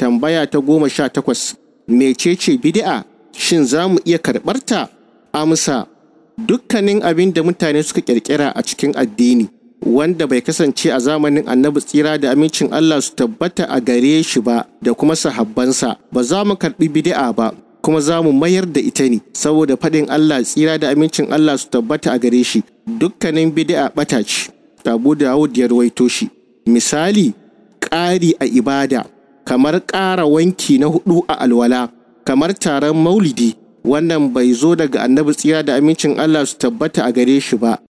Tambaya ta goma sha takwas, mecece bid'a? Shin za mu iya karɓar ta? Amsa, dukkanin abin da mutane suka ƙirƙira a cikin addini, wanda bai kasance a zamanin annabi tsira da amincin Allah su tabbata a gare shi ba da kuma sahabbansa, ba za mu karɓi bid'a ba, kuma za mu mayar da ita ne, saboda faɗin Allah tsira da amincin Allah su tabbata a gare shi, dukkanin bid'a ɓata ce. Abu Dawud ya rawaito shi. Misali, ƙari a ibada, kamar ƙara wanki na hudu a alwala, kamar taron maulidi, wannan bai zo daga annabi tsira da amincin Allah su tabbata a gare shi ba,